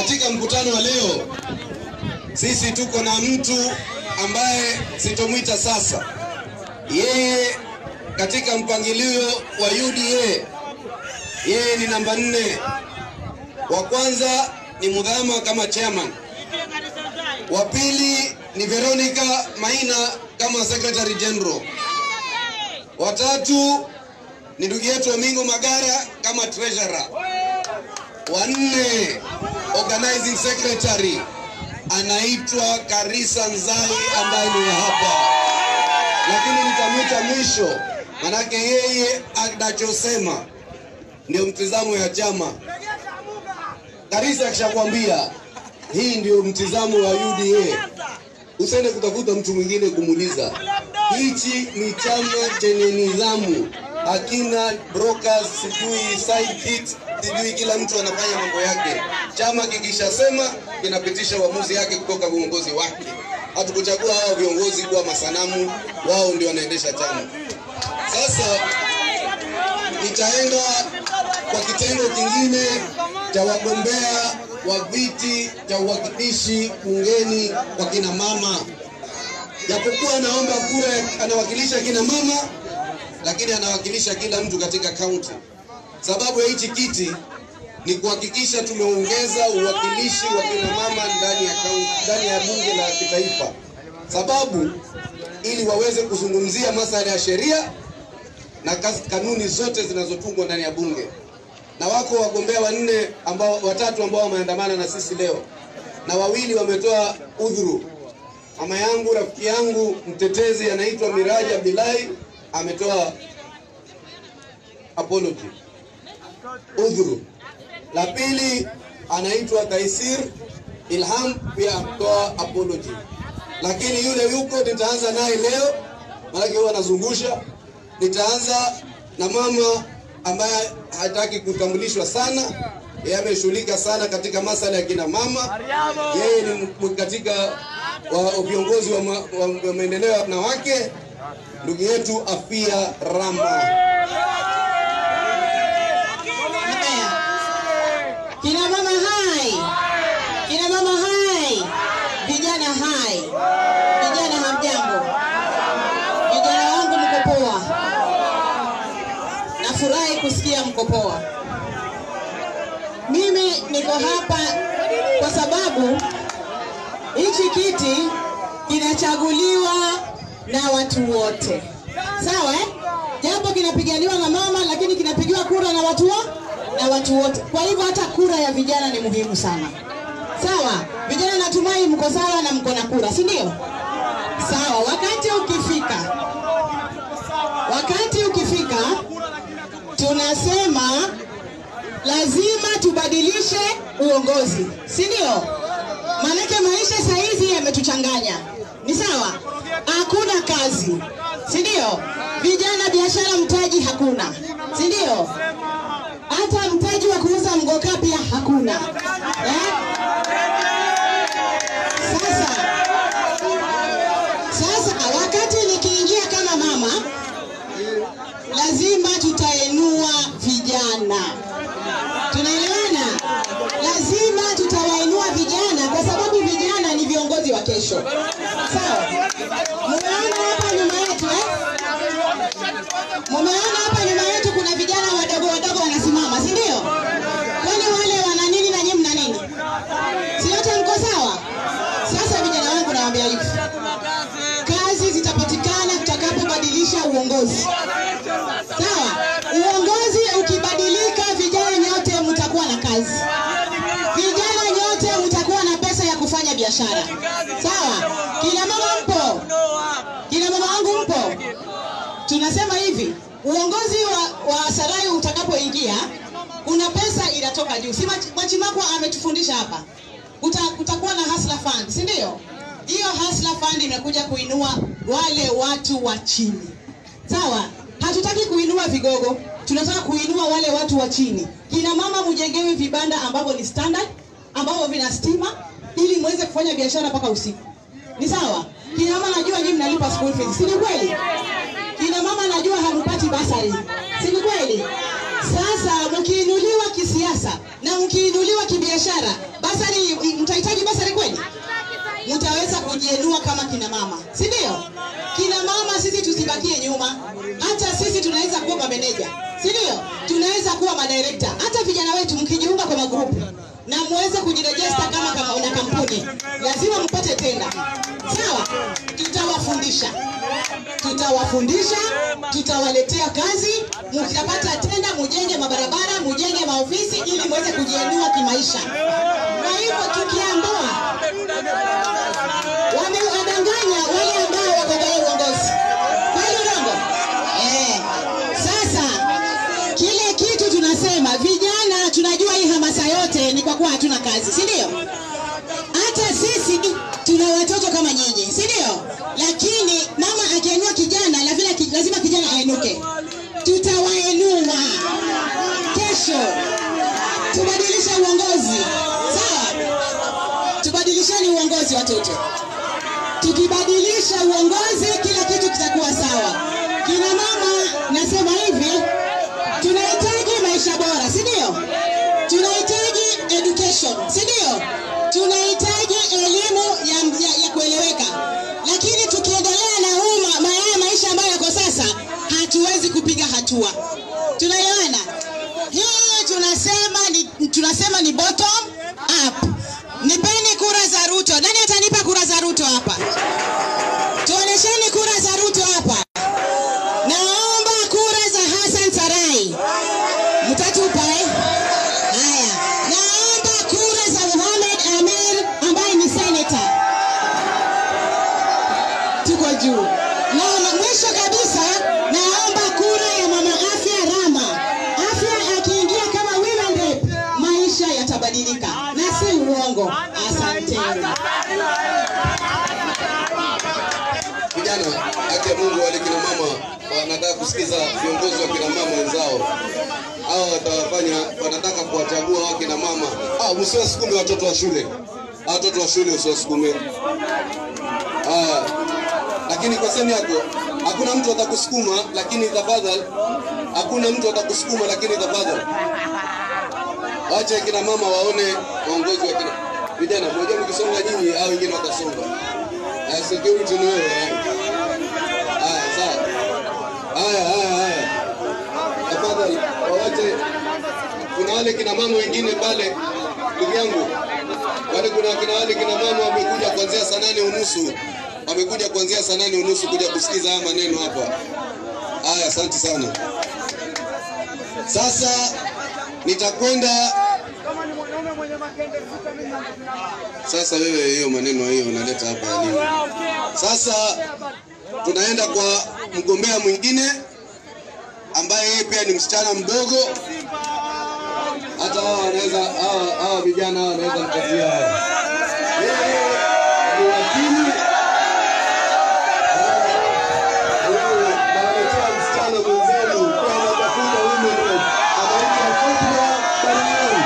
katika mkutano wa leo sisi tuko na mtu ambaye sitomwita sasa. Yeye katika mpangilio wa UDA yeye ni namba nne. Wa kwanza ni Mudhama kama chairman, wa pili ni Veronica Maina kama secretary general, wa tatu ni ndugu yetu Amingo Magara kama treasurer, wa nne organizing secretary anaitwa Karisa Nzai ambaye ni wa hapa, lakini nitamwita mwisho, manake yeye anachosema ndio mtizamo ya chama. Karisa akishakwambia hii ndio mtizamo wa UDA, usiende kutafuta mtu mwingine kumuuliza. Hichi ni chama chenye nidhamu, hakina brokers, sijui side hits, sijui kila mtu anafanya mambo yake. Chama kikishasema kinapitisha uamuzi yake kutoka uongozi wake. Hatukuchagua hao viongozi kuwa masanamu, wao ndio wanaendesha chama. Sasa nitaenda kwa kitengo kingine cha wagombea wa viti cha uwakilishi bungeni kwa kina mama. Japokuwa anaomba kura, anawakilisha kina mama, lakini anawakilisha kila mtu katika kaunti. Sababu ya hichi kiti ni kuhakikisha tumeongeza uwakilishi wa kina mama ndani ya kaunti, ndani ya bunge la kitaifa, sababu ili waweze kuzungumzia masuala ya sheria na kazi, kanuni zote zinazotungwa ndani ya bunge. Na wako wagombea wanne ambao watatu ambao wameandamana na sisi leo, na wawili wametoa udhuru. Mama yangu rafiki yangu mtetezi anaitwa Miraji Abdullahi ametoa apology, udhuru. La pili anaitwa Taisir Ilham pia ametoa apology, lakini yule yuko, nitaanza naye leo, maanake huwa anazungusha. Nitaanza na mama ambaye hataki kutambulishwa sana, yeye ameshughulika sana katika masala ya kina mama. Yeye ni m- katika wa- viongozi wa, ma, wa, wa maendeleo ya wanawake, ndugu yetu Afia Rama. Haya. Kina mama hai, kina mama hai, vijana hai, vijana hamjambo, vijana wangu mko poa, nafurahi kusikia mko poa. Mimi niko hapa kwa sababu hichi kiti kinachaguliwa na watu wote, sawa eh? Japo kinapiganiwa na mama, lakini kinapigiwa kura na watu wa, na watu wote. Kwa hivyo hata kura ya vijana ni muhimu sana, sawa? Vijana, natumai mko sawa na mko na kura, si ndio? Sawa. Wakati ukifika, wakati ukifika, tunasema lazima tubadilishe uongozi, si ndio? Maanake maisha saa hizi yametuchanganya, ni sawa? Hakuna kazi, si ndio? Vijana biashara, mtaji hakuna, si ndio? Hata mtaji wa kuuza mgoka pia hakuna eh? Sasa sasa, wakati nikiingia kama mama, lazima tutainua vijana tunaelewana? Lazima tutawainua vijana kwa sababu vijana ni viongozi wa kesho. Sawa? Mumeona hapa nyuma yetu eh? Mumeona hapa nyuma yetu kuna vijana wadogo wadogo wanasimama, si ndio? Kwani wale wana nini na nyinyi mna nini? Si yote mko sawa? Sasa vijana wangu nawaambia hivi. Kazi zitapatikana tutakapobadilisha uongozi. Sawa? Uongozi ukibadilika, vijana nyote mtakuwa na kazi, vijana nyote mtakuwa na pesa ya kufanya biashara. Sawa? Kina mama mpo? Kina mama wangu mpo? Tunasema hivi, uongozi wa, wa Sarai utakapoingia, kuna pesa inatoka juu. Si Mach- Machimakwa ametufundisha hapa, Kuta, kutakuwa na hustler fund, si ndio? Hiyo hustler fund imekuja kuinua wale watu wa chini. Sawa? Hatutaki kuinua vigogo, tunataka kuinua wale watu wa chini. Kina mama mjengewe vibanda ambavyo ni standard, ambavyo vina stima, ili muweze kufanya biashara mpaka usiku. Ni sawa? Kina mama najua nyinyi mnalipa school fees, si ni kweli? Kina mama najua hampati basari, si ni kweli? Sasa mkiinuliwa kisiasa na mkiinuliwa kibiashara, basari madirekta, hata vijana wetu mkijiunga kwa magrupu na muweze kujirejesta kama kama una kampuni, lazima mpate tenda. Sawa, tutawafundisha tutawafundisha, tutawaletea kazi. Mkipata tenda, mujenge mabarabara, mujenge maofisi ili muweze kujiinua kimaisha. Kwa hivyo tukiambiwa wamewadanganya wale ambao wako kwenye uongozi, kweli urongo? Eh, sasa kile kitu tunasema vijana, tunajua hii hamasa yote ni kwa kuwa hatuna kazi, si ndio? hata sisi tuna watoto kama nyinyi, si ndio? Lakini mama akiinua kijana, lazima lazima kijana ainuke. Tutawainua kesho, tubadilishe uongozi, sawa? Tubadilisheni uongozi watoto. Tukibadilisha uongozi, kila kitu kitakuwa sawa. Kina mama, nasema hivi, tunahitaji maisha bora, si ndio? Tunahitaji education, si ndio? Tunahitaji elimu ya, ya, ya kueleweka, lakini tukiendelea na huu ma- ma- haya maisha ambayo yako sasa, hatuwezi kupiga hatua. Tunaelewana? Hii tunasema ni, tunasema ni bottom up. Nipeni kura za Ruto. Nani atanipa kura za Ruto hapa? Tuonesheni kura za Ruto hapa. Naomba kura za Hassan Sarai. Mtatupa eh? Haya. Naomba kura za Mohamed Amir ambaye ni senator. Tuko juu. Na na mwisho kabisa naomba kura ya mama Afya Rama. Afya akiingia kama women rep, maisha yatabadilika. Na si uongo. Asanteni. Vijana, haki ya Mungu, wale kina mama wanataka kusikiza viongozi wa kina mama wenzao. Hao watawafanya, wanataka kuwachagua wa kina mama. Ah, msiwasukume watoto wa shule. Hao watoto wa shule usiwasukume. Ah, lakini kwa sehemu yako hakuna mtu atakusukuma, lakini tafadhali, hakuna mtu atakusukuma, lakini tafadhali wacha kina mama waone waongozi wa kina vijana. Mmoja mkisonga nyinyi au wengine watasonga. Ah, security ni wewe. eh. Haya, sawa. Haya, haya, haya. Tafadhali wawache. Kuna wale kina mama wengine pale, ndugu yangu, wale kuna kina wale kina mama wamekuja kuanzia saa nane unusu wamekuja kuanzia saa nane unusu kuja kusikiza haya maneno hapa. Haya, asante sana. Sasa nitakwenda sasa. Wewe hiyo maneno hiyo unaleta hapa ya nini? Sasa tunaenda kwa mgombea mwingine ambaye yeye pia ni msichana mdogo. Hata hawa wanaweza hawa hawa vijana hawa wanaweza mkatia hawa. Yeye ni wakili. Wewe, nawaletea msichana mwenzenu pia anatafuta women rep. Anaitwa Fatma Barian.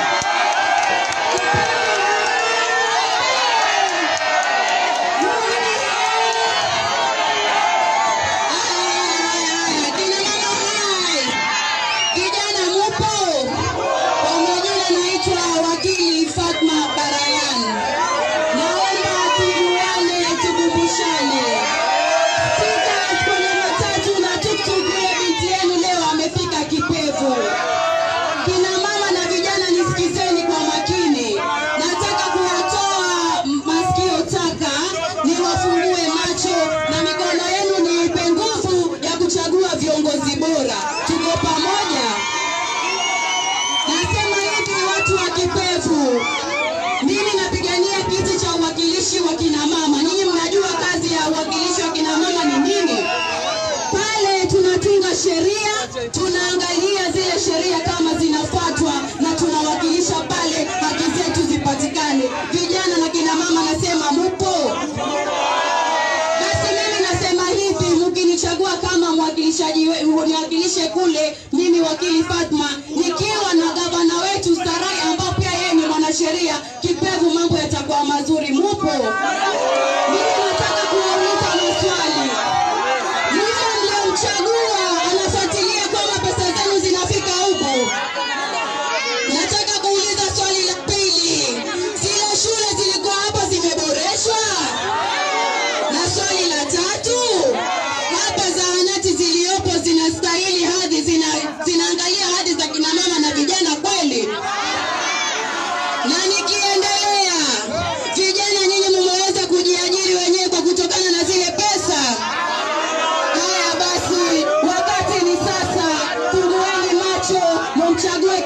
Kina mama hai, vijana mupo? Kwa majina naitwa wakili Fatma Barayan. Naomba tujuane, tukumbushane. Spika kwenye matatu na tuktuk, huyo binti yenu leo amefika kipevu. Kina mama na vijana nisikizeni kwa makini. Nataka kuwatoa m- masikio taka, niwafungue macho na mikono yenu niipe nguvu ya kuchagua viongozi bora. Tuko pamoja. Nasema hivi watu wa Kipevu, mimi napigania kiti cha uwakilishi wa kina mama. Ninyi mnajua kazi ya uwakilishi wa kina mama ni nini? Pale tunatunga sheria, tunaangalia zile sheria kama zinafuatwa na tunawakilisha pale, haki zetu zipatikane. Vijana na kina mama, nasema mupo. Basi mimi nasema hivi, mkinichagua kama mwakilishaji, we- niwakilishe kule, mimi wakili Fatma, nikiwa na gavana wetu Sarai ambao pia yeye ni mwanasheria Kipevu, mambo yatakuwa mazuri. Mupo? Mimi nataka kuwauliza maswali. Yule mliyomchagua anafuatilia kwamba pesa zenu zinafika huku? Nataka kuuliza swali la pili, zile shule zilikuwa hapa zimeboreshwa? Na swali la tatu, hapa zahanati ziliyopo zinastahili hadhi, zina, zinaangalia hadhi za kina mama na vijana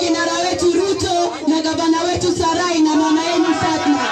kinara wetu Ruto na gavana wetu Sarai na mama yenu Fatma.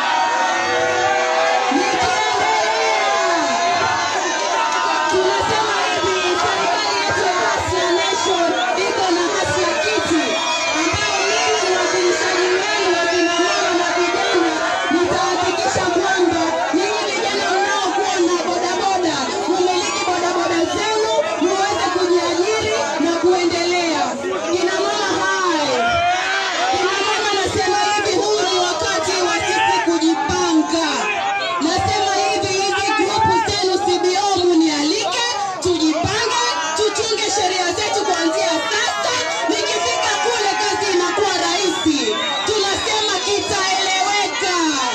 Tunasema hivi, serikali yetu ya Hustler Nation iko na Hustler Kiti ambayo mimi mwakilishaji wenu wa kina mama na vijana, nitahakikisha kwamba ninyi vijana mnaokuwa na bodaboda mumiliki bodaboda zenu muweze kujiajiri na kuendelea. Kina mama hai, kina mama nasema hivi, huu ni wakati wa sisi kujipanga. Nasema hivi, hizi grupu zenu CBO munialike, tujipange, tuchunge sheria zetu kuanzia sasa. Nikifika kule kazi inakuwa rahisi, tunasema itaeleweka.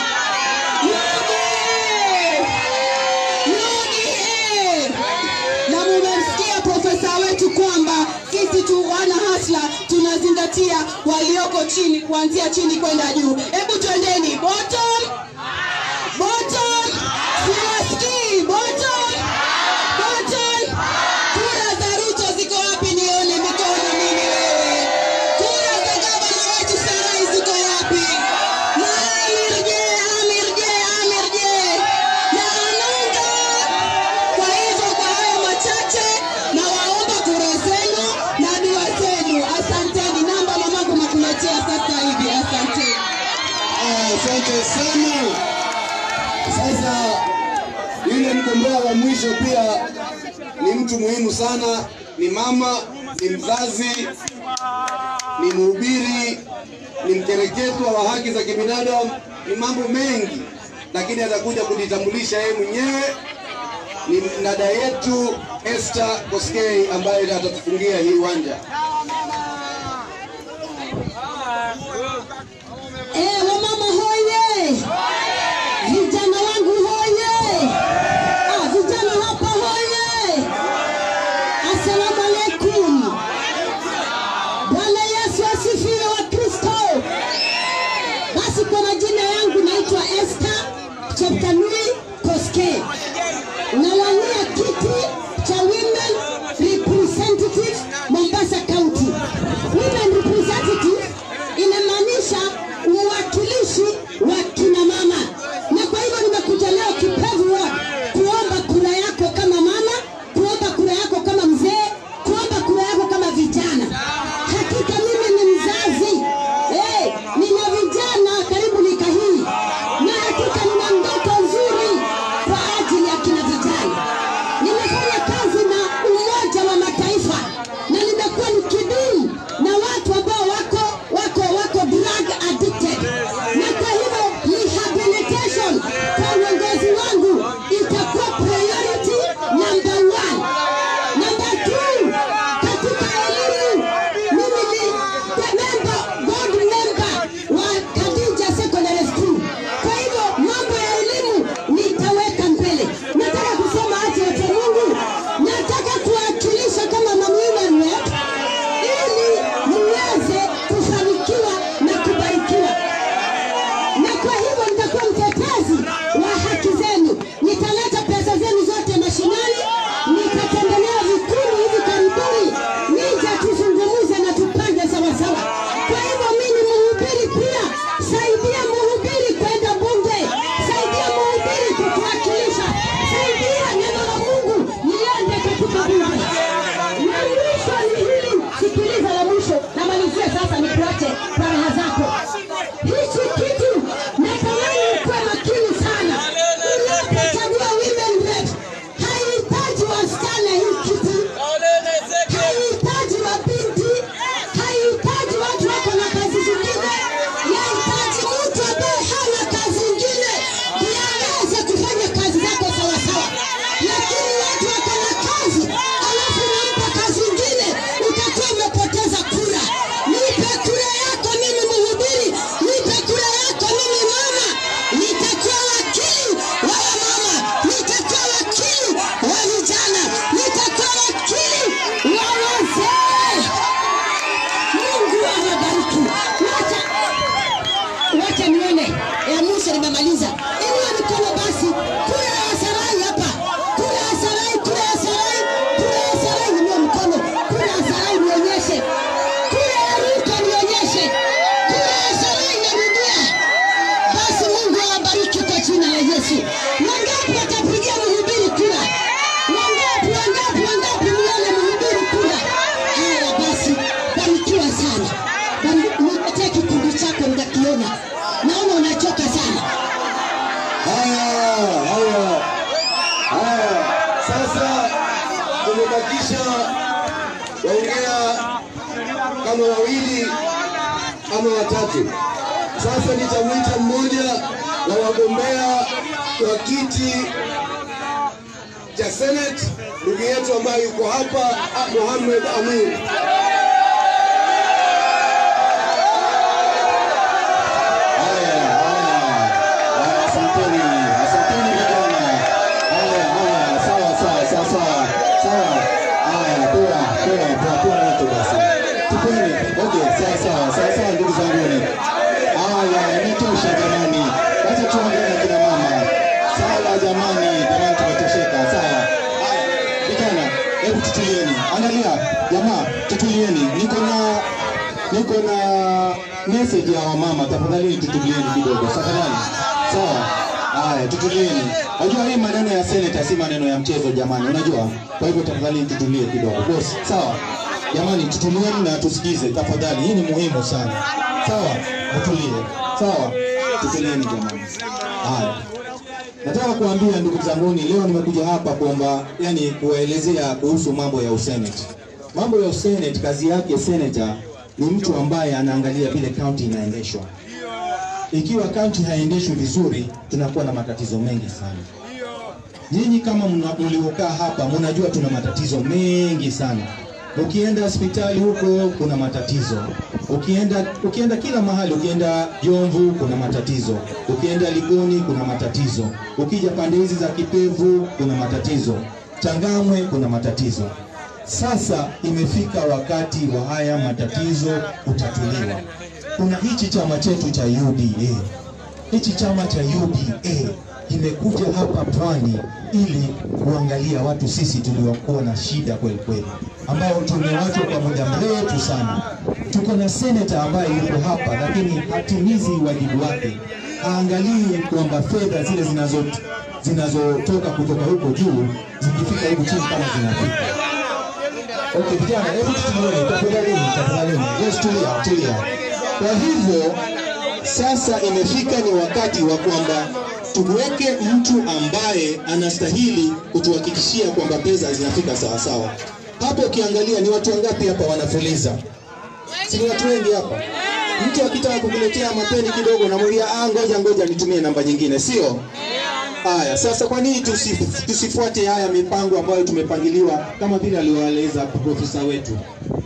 Yudi! Yudi! na mumemsikia profesa wetu kwamba sisi tu wana hasla tunazingatia walioko chini kuanzia chini kwenda juu. Hebu twendeni bottom bottom, siwasikii bottom bottom. Kura za Ruto ziko wapi? Nione mikono mimi wewe. Kura za gavana wetu Sarai ziko wapi? Na Amir je, Amir je, Amir je? Na Ananga kwa hivyo kwa hayo machache, na waomba kura zenu na dua zenu. Asanteni. Namba mamangu nakuletea sasa hivi. Asanteni. Ah, Asante sana. Sasa yule mgombea wa mwisho pia ni mtu muhimu sana, ni mama, ni mzazi, ni mhubiri, ni mkereketwa wa haki za kibinadamu, ni mambo mengi, lakini atakuja kujitambulisha yeye mwenyewe. Ni dada yetu Esther Koskei ambaye atatufungia hii uwanja. Eh, wamama hoye! Vijana wangu hoye! Ah, vijana hapa hoye! Asalamu alaikum. Bwana Yesu asifiwe wa Kristo. Basi kwa majina yangu naitwa Esther Cheptanui Koskei. Nawania kiti cha women representative Mombasa County. kuletea kikundi chako nikakiona. Naona unachoka sana. Haya, haya, haya. Sasa tumebakisha waongea kama wawili ama watatu. Sasa nitamwita mmoja wa wagombea wa kiti cha Senate, ndugu yetu ambaye yuko hapa, ah, Mohamed Amin. Haya, haya, haya, asanteni, asanteni vijana. Haya, haya, sawa, sawa, sawa, sawa, sawa. Haya, poa, poa, poa, poa watu basi. Tupeni, okay, sawa, sawa, sawa, sawa, ndugu zanguni. Haya, imetosha jamani. Wacha tuongee na kina mama. Sawa jamani, jamani tumetosheka, sawa. Haya, vijana, hebu tutulieni. Angalia, jamaa, tutulieni. Niko na niko na message ya wamama, tafadhali tutulieni kidogo, tafadhali. Sawa. Haya, tutulieni. Unajua hii maneno ya seneta si maneno ya mchezo jamani, unajua. Kwa hivyo tafadhali tutulie kidogo. Boss, sawa. Jamani, tutulieni na tusikize tafadhali. Hii ni muhimu sana. Sawa, tutulie. Sawa, tutulieni jamani. Haya. Nataka kuambia ndugu zanguni, leo nimekuja hapa kwamba yani kuwaelezea kuhusu mambo ya usenate. Mambo ya usenate, kazi yake senator ni mtu ambaye anaangalia vile kaunti inaendeshwa. Ikiwa kaunti haiendeshwi vizuri, tunakuwa na matatizo mengi sana. Nyinyi kama mna- mliokaa hapa mnajua tuna matatizo mengi sana. Ukienda hospitali huko kuna matatizo, ukienda ukienda kila mahali, ukienda Jomvu kuna matatizo, ukienda Ligoni kuna matatizo, ukija pande hizi za Kipevu kuna matatizo, Changamwe kuna matatizo. Sasa imefika wakati wa haya matatizo kutatuliwa. Kuna hichi chama chetu cha UDA hichi chama cha UDA kimekuja hapa pwani ili kuangalia watu sisi tuliokuwa na shida kweli kweli, ambao tumewachwa kwa muda mrefu sana. Tuko na seneta ambaye yuko hapa, lakini hatimizi wajibu wake, haangalii kwamba fedha zile zinazo zinazotoka kutoka huko juu zikifika huku chini kama zinafika. Okay, vijana, hebu tutulieni, tafadhalini, tafadhalini. Yes, tulia, tulia. Kwa hivyo sasa imefika ni wakati wa kwamba tuweke mtu ambaye anastahili kutuhakikishia kwamba pesa zinafika sawa sawa. Hapo ukiangalia ni watu wangapi hapa wanafuliza? Si ni watu wengi hapa? Mtu akitaka kukuletea mapeni kidogo, namwambia ah, ngoja ngoja nitumie namba nyingine, sio? Haya, sasa kwa nini tusi, tusifuate haya mipango ambayo tumepangiliwa kama vile alioeleza profesa wetu?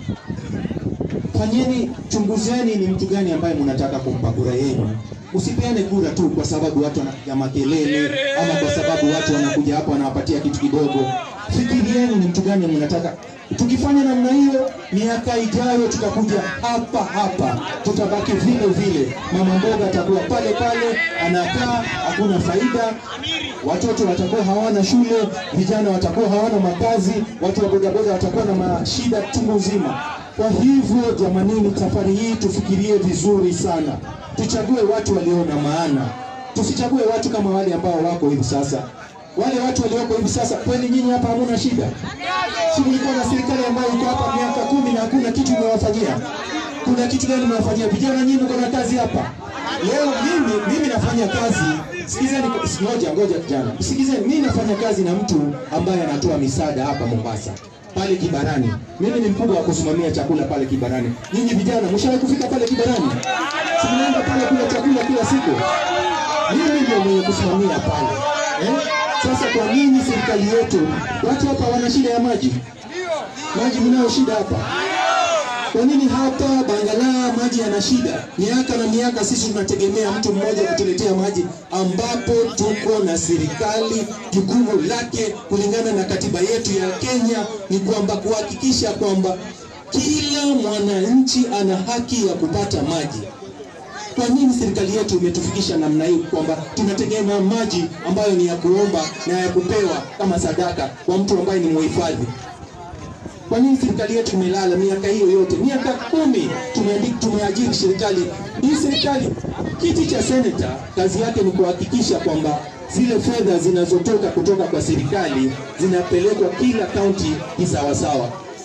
Fanyeni, chunguzeni ni mtu gani ambaye mnataka kumpa kura yenu. Usipeane kura tu kwa sababu watu wanapiga makelele ama kwa sababu watu wanakuja hapa wanawapatia kitu kidogo. Fikirieni ni mtu gani mnataka. Tukifanya namna hiyo, miaka ijayo tutakuja hapa hapa, tutabaki vile vile. Mama mboga atakuwa pale pale, anakaa, hakuna faida. Watoto watakuwa hawana shule, vijana watakuwa hawana makazi, watu wa bodaboda watakuwa na mashida chungu nzima. Kwa hivyo jamanini, safari hii tufikirie vizuri sana, tuchague watu walio na maana, tusichague watu kama wale ambao wako hivi sasa. Wale watu walioko hivi sasa, kweli nyinyi hapa hamuna shida? Si mlikuwa na serikali ambayo iko hapa miaka kumi na hakuna kitu imewafanyia? Kuna kitu gani imewafanyia vijana? Nyinyi mko na kazi hapa leo. Mimi mimi nafanya kazi, sikizeni, ngoja ngoja kijana, sikizeni, mimi nafanya kazi na mtu ambaye anatoa misaada hapa Mombasa pale Kibarani. Mimi ni mkubwa wa kusimamia chakula pale Kibarani. Nyinyi vijana mshawahi kufika pale Kibarani? Si mnaenda pale kula chakula kila siku? Mimi ndio mwenye kusimamia pale eh? Sasa kwa nini serikali yetu watu hapa wana shida ya maji? Maji mnayo shida hapa? Kwa nini hapa Bangala maji yana shida? Miaka na miaka sisi tunategemea mtu mmoja kutuletea maji, ambapo tuko na serikali, jukumu lake kulingana na katiba yetu ya Kenya ni kwamba kuhakikisha kwamba kila mwananchi ana haki ya kupata maji. Kwa nini serikali yetu imetufikisha namna hii kwamba tunategemea maji ambayo ni ya kuomba na ya kupewa kama sadaka kwa mtu ambaye ni muhifadhi? Kwa nini serikali yetu imelala miaka hiyo yote, miaka kumi tumeandika, tumeajiri serikali hii. Serikali kiti cha seneta, kazi yake ni kuhakikisha kwamba zile fedha zinazotoka kutoka kwa serikali zinapelekwa kila kaunti kisawasawa.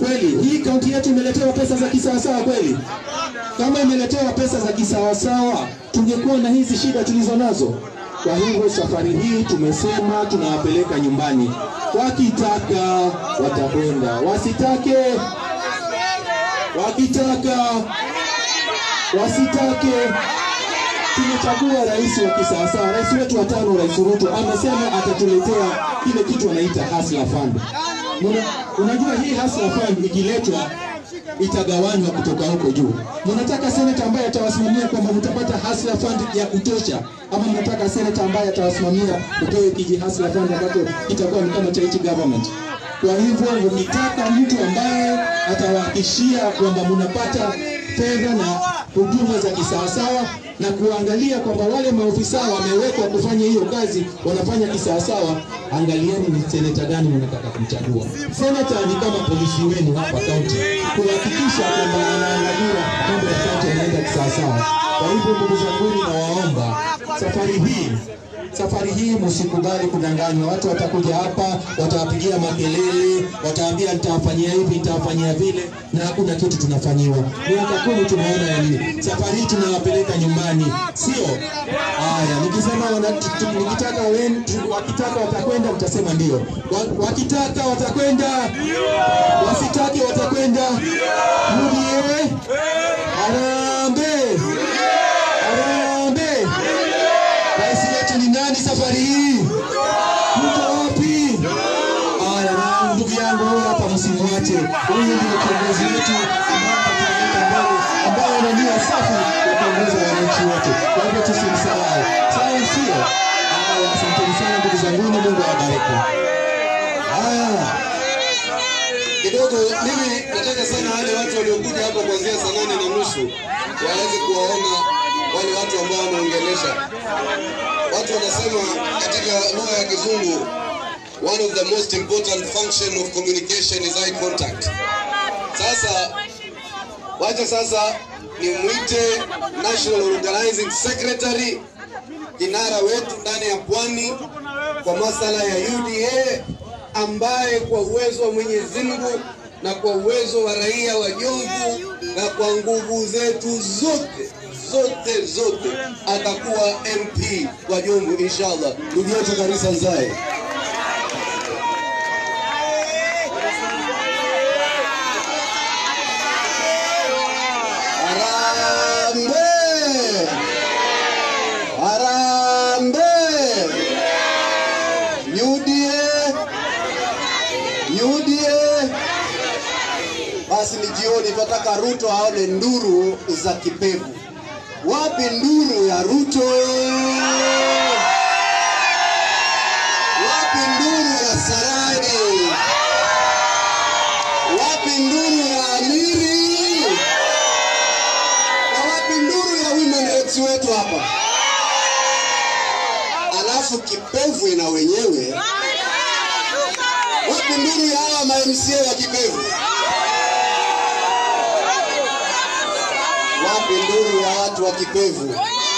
Kweli hii kaunti yetu imeletewa pesa za kisawasawa kweli? Kama imeletewa pesa za kisawasawa, tungekuwa na hizi shida tulizo nazo. Kwa hivyo safari hii tumesema tunawapeleka nyumbani, wakitaka watakwenda, wasitake wakitaka wasitake. Tumechagua rais wa kisawasawa. Rais wetu wa tano, Rais Ruto amesema atatuletea kile kitu anaita Hustler Fund. Muna, unajua hii Hustler Fund ikiletwa itagawanywa kutoka huko juu. Mnataka seneta ambaye atawasimamia kwamba mtapata Hustler Fund ya kutosha, ama mnataka seneta ambaye atawasimamia upewe kiji Hustler Fund ambacho kitakuwa ni kama charity government? Kwa hivyo mkitaka mtu ambaye atawahakishia kwamba mnapata fedha na huduma za kisawasawa na kuangalia kwamba wale maofisa wamewekwa kufanya hiyo kazi wanafanya kisawasawa, angalieni ni seneta gani mnataka kumchagua. Seneta ni kama polisi wenu hapa kaunti, kuhakikisha kwamba anaangalia mambo ya kaunti yanaenda kisawasawa. Kwa hivyo ndugu zanguni, nawaomba safari hii safari hii msikubali kudanganywa. Watu watakuja hapa, watawapigia makelele, wataambia nitawafanyia hivi, nitawafanyia vile, na hakuna kitu tunafanyiwa. Miaka kumi tumeona yaliyo. Safari hii tunawapeleka nyumbani, sio haya. Nikisema wana, tu- tu- nikitaka wen, tu- wakitaka watakwenda, mtasema ndio. Wa- Wakitaka watakwenda, wasitake watakwenda. UDA, Harambee, Harambee. Rais wetu ni nani safari hii? Yuko wapi? Haya, na ndugu yangu huyu hapa, msimwache. Huyu ndio kiongozi wetu ambaye atatuleta mbele, ambaye ana nia safi ya kuongoza wananchi wote. Kwa hivyo tusimsahau, sawa? Sio? Haya, asanteni sana ndugu zangu, Mungu awabariki. Haya, kidogo mimi nataka sana wale watu waliokuja hapa kuanzia saa nane na nusu waweze kuwaona wale watu ambao wanaongelesha. Watu wanasema katika lugha ya Kizungu, one of the most important function of communication is eye contact. Sasa wacha sasa nimwite National Organizing Secretary kinara wetu ndani ya pwani kwa masala ya UDA ambaye kwa uwezo wa Mwenyezi Mungu na kwa uwezo wa raia wa Jomvu na kwa nguvu zetu zote zote zote atakuwa MP wa Jomvu inshallah. Ndugu yetu Karisa Nzae. Harambee! Harambee! UDA! UDA! Basi ni jioni, tunataka Ruto aone nduru za kipevu. Wapi nduru ya Ruto? Wapi nduru ya Sarani? Wapi nduru ya Amiri? Na wapi nduru ya women reps wetu hapa? Alafu kipevu ina wenyewe. Wapi nduru ya hawa ma MCA wa kipevu? Wapi nduru ya watu wa kipevu?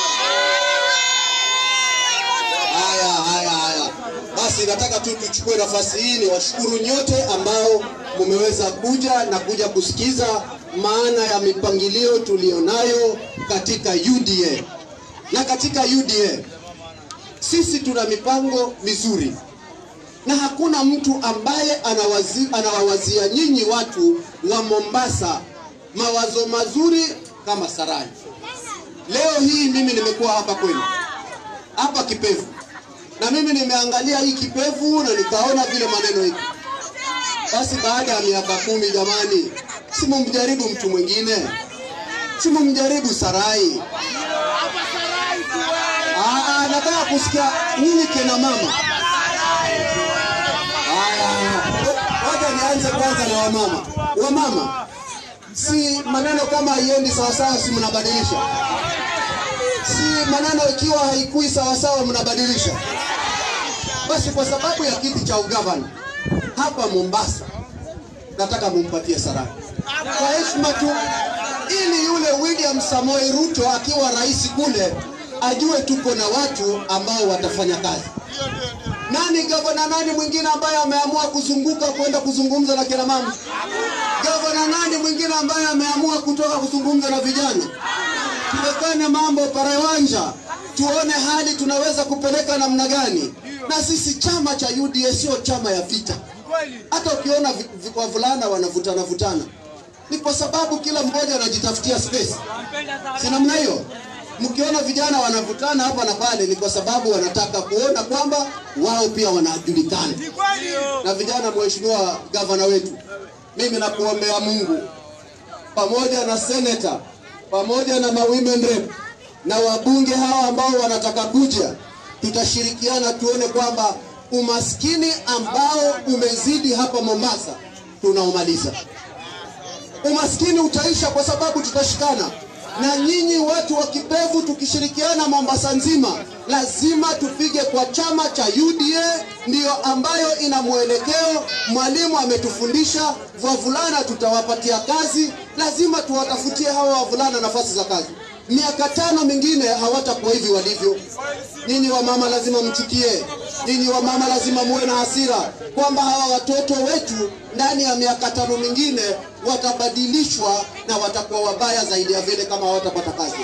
Haya, haya, haya. Basi nataka tu tuchukue nafasi hii ni washukuru nyote ambao mumeweza kuja na kuja kusikiza maana ya mipangilio tulionayo katika UDA. Na katika UDA sisi tuna mipango mizuri na hakuna mtu ambaye anawazi, anawawazia nyinyi watu wa Mombasa mawazo mazuri kama Sarai. Leo hii mimi nimekuwa hapa kwenu hapa Kipevu, na mimi nimeangalia hii Kipevu na nikaona vile maneno iko. Basi baada ya miaka kumi, jamani, si mumjaribu mtu mwingine, si mumjaribu Sarai. Aa, nataka kusikia nyinyi kina mama. Haya, wacha nianze kwanza na wamama. Wamama, si maneno kama haiendi sawasawa, si mnabadilisha? Si maneno ikiwa haikui sawasawa, mnabadilisha? Basi kwa sababu ya kiti cha ugavana hapa Mombasa, nataka mumpatie Sarai kwa heshima tu, ili yule William Samoei Ruto akiwa rais kule ajue tuko na watu ambao watafanya kazi. Nani gavana nani mwingine ambaye ameamua kuzunguka kwenda kuzungumza na kina mama? Gavana nani mwingine ambaye ameamua kutoka kuzungumza na vijana? Tuwekane mambo parewanja, tuone hali tunaweza kupeleka namna gani. Na sisi chama cha UDA sio chama ya vita. Hata ukiona vi- vi- wavulana wanavutana vutana, ni kwa sababu kila mmoja anajitafutia space, si namna hiyo? Mkiona vijana wanavutana hapa na pale, ni kwa sababu wanataka kuona kwamba wao pia wanajulikana. Na vijana, mheshimiwa gavana wetu, mimi nakuombea Mungu pamoja na seneta pamoja na ma women rep na wabunge hawa ambao wanataka kuja, tutashirikiana tuone kwamba umaskini ambao umezidi hapa Mombasa tunaumaliza. Umaskini utaisha kwa sababu tutashikana na nyinyi watu wa Kipevu, tukishirikiana Mombasa nzima, lazima tupige kwa chama cha UDA, ndiyo ambayo ina mwelekeo. Mwalimu ametufundisha, wavulana tutawapatia kazi, lazima tuwatafutie hawa wavulana nafasi za kazi. Miaka tano mingine hawatakuwa hivi walivyo. Nyinyi wamama lazima mchukie, nyinyi wamama lazima muwe na hasira kwamba hawa watoto wetu ndani ya miaka tano mingine watabadilishwa na watakuwa wabaya zaidi ya vile kama hawatapata kazi.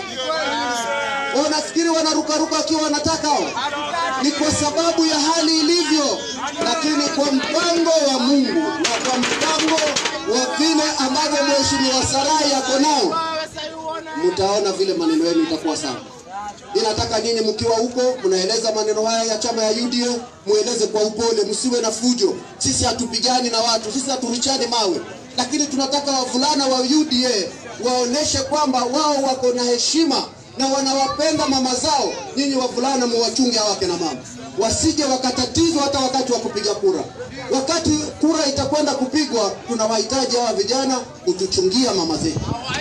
Wao nafikiri wanarukaruka wakiwa wanataka hao, ni kwa sababu ya hali ilivyo, lakini kwa mpango wa Mungu na kwa mpango wa vile ambavyo Mheshimiwa Sarai yako nao, mtaona vile maneno yenu itakuwa sawa. Ninataka nyinyi mkiwa huko mnaeleza maneno haya ya chama ya UDA, mueleze kwa upole, msiwe na fujo. Sisi hatupigani na watu, sisi haturichani mawe, lakini tunataka wavulana wa UDA waoneshe kwamba wao wako na heshima na wanawapenda mama zao. Nyinyi wavulana muwachunge hawa kina mama, wasije wakatatizwa hata wakati wa kupiga kura. Wakati kura itakwenda kupigwa, tunawahitaji hawa vijana kutuchungia mama zetu.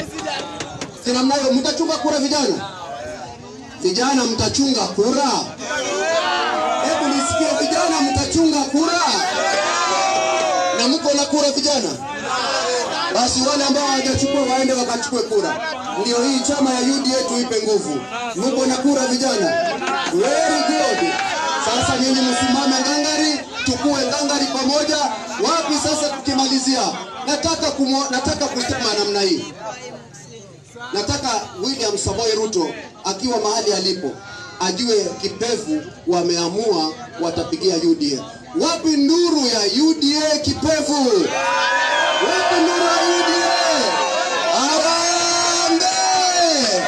Si namna hiyo? Mtachunga kura vijana? Vijana mtachunga kura? Hebu nisikie, vijana mtachunga kura? Na mko na kura vijana? Basi wale ambao hawajachukua waende wakachukue kura. Ndio hii chama ya UDA tuipe nguvu. Mko na kura vijana? Very good. Sasa nyinyi msimame ngangari, tukue ngangari pamoja. Wapi sasa tukimalizia? Nataka kumo, nataka kusema namna hii. Nataka William Samoei Ruto akiwa mahali alipo ajue Kipevu wameamua watapigia UDA. Wapi nduru ya UDA Kipevu? Wapi nduru ya UDA? Harambee!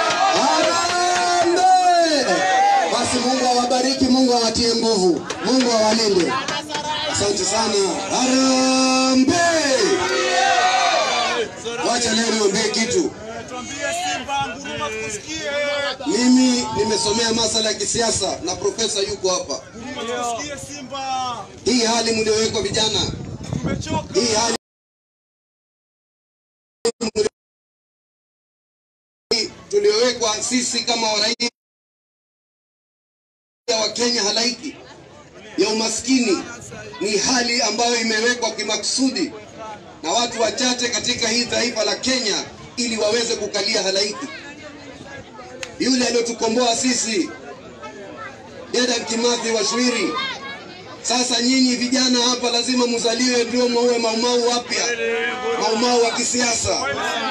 Harambee! Basi Mungu awabariki, Mungu awatie nguvu, Mungu awalinde. Asante sana. Harambee! Wacha leo niongee kitu. Mimi nimesomea masala ya kisiasa na profesa yuko hapa. Hii hali mliowekwa vijana, hii hali tuliowekwa sisi kama waraia wa Kenya halaiki ya umaskini ni hali ambayo imewekwa kimakusudi na watu wachache katika hii taifa la Kenya ili waweze kukalia halaiki. Yule aliyotukomboa sisi Dedan Kimathi wa Shwiri. Sasa nyinyi vijana hapa lazima muzaliwe ndio muwe maumau wapya, maumau wa kisiasa.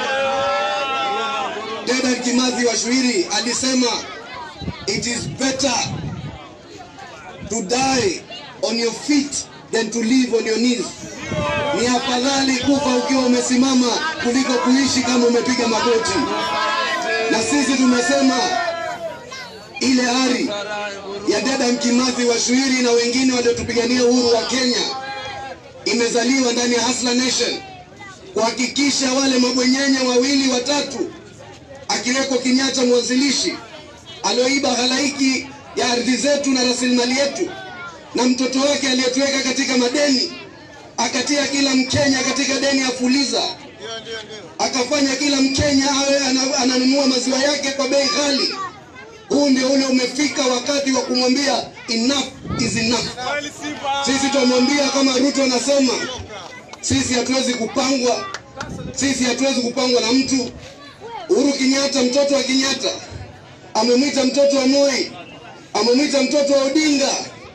Dedan Kimathi wa Shwiri alisema it is better to die on your feet than to live on your knees. Ni afadhali kufa ukiwa umesimama kuliko kuishi kama umepiga magoti. Na sisi tumesema ile ari ya Dedan Kimathi wa Shwiri na wengine waliotupigania uhuru wa Kenya imezaliwa ndani ya Hustler Nation kuhakikisha wale mabwenyenye wawili watatu akiweko Kenyatta mwanzilishi alioiba halaiki ya ardhi zetu na rasilimali yetu, na mtoto wake aliyetuweka katika madeni, akatia kila Mkenya katika deni ya Fuliza, akafanya kila Mkenya awe ana- ananunua maziwa yake kwa bei ghali. Huu ndio ule umefika wakati wa kumwambia enough is enough. Sisi tumwambia kama Ruto anasema, sisi hatuwezi kupangwa, sisi hatuwezi kupangwa na mtu. Uhuru Kenyatta, mtoto wa Kenyatta, amemwita mtoto wa Moi, amemwita mtoto wa Odinga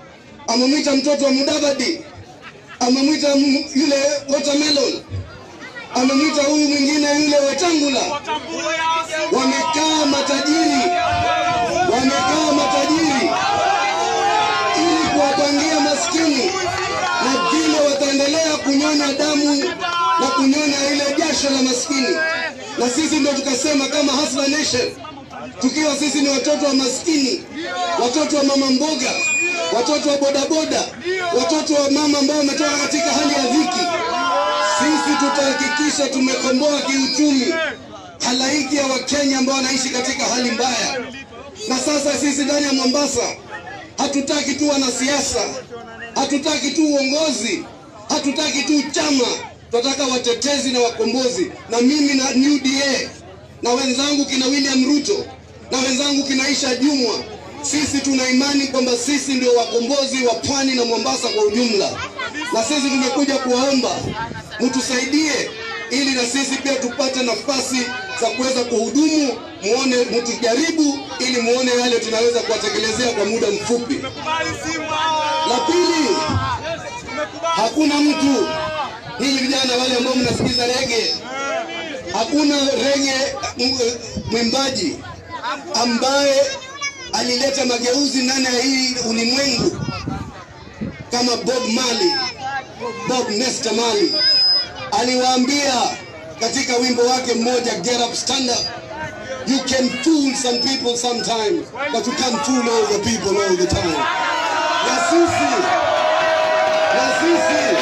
amemwita mtoto wa Mudavadi, amemwita m- yule watermelon, amemwita huyu mwingine yule Wetangula. Wamekaa matajiri, wamekaa matajiri ili kuwapangia maskini, na vile wataendelea kunyonya damu na kunyonya ile jasho la maskini. Na sisi ndio tukasema kama Hustler Nation, tukiwa sisi ni watoto wa maskini, watoto wa mama mboga, watoto wa bodaboda, watoto wa mama ambao wametoka katika hali ya dhiki, sisi tutahakikisha tumekomboa kiuchumi halaiki ya Wakenya ambao wanaishi katika hali mbaya. Na sasa sisi ndani ya Mombasa hatutaki tu wanasiasa, hatutaki tu uongozi, hatutaki tu chama, tunataka watetezi na wakombozi. Na mimi na New DA na wenzangu kina William Ruto na wenzangu kina Aisha Jumwa, sisi tuna imani kwamba sisi ndio wakombozi wa pwani na Mombasa kwa ujumla, na sisi tumekuja kuwaomba mtusaidie ili na sisi pia tupate nafasi za kuweza kuhudumu, muone, mtujaribu ili muone yale tunaweza kuwatekelezea kwa muda mfupi. La pili, hakuna mtu ninyi vijana wale ambao mnasikiza rege, hakuna rege m- mwimbaji ambaye alileta mageuzi ndani ya hii ulimwengu kama Bob Marley, Bob Nesta Marley aliwaambia katika wimbo wake mmoja Get Up Stand Up, you can fool some people sometimes but you can't fool all the people all the time. Na sisi na sisi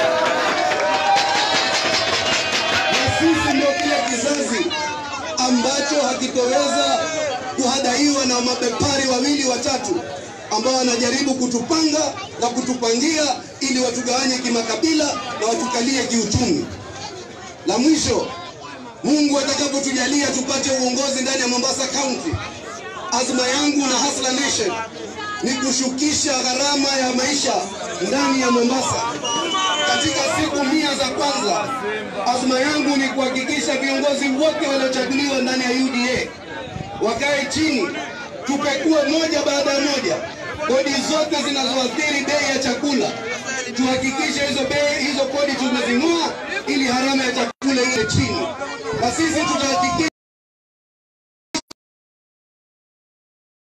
na sisi ndio kile kizazi ambacho hakitoweza kuhadaiwa na mabepari wawili watatu ambao wanajaribu kutupanga na kutupangia ili watugawanye kimakabila na watukalie kiuchumi. La mwisho, Mungu atakapotujalia tupate uongozi ndani ya Mombasa County, azma yangu na Hustler Nation ni kushukisha gharama ya maisha ndani ya Mombasa. Katika siku mia za kwanza, azma yangu ni kuhakikisha viongozi wote waliochaguliwa ndani ya UDA wakae chini, tupekue moja baada ya moja kodi zote zinazoathiri bei ya chakula, tuhakikishe hizo bei hizo kodi tumezing'oa ili harama ya chakula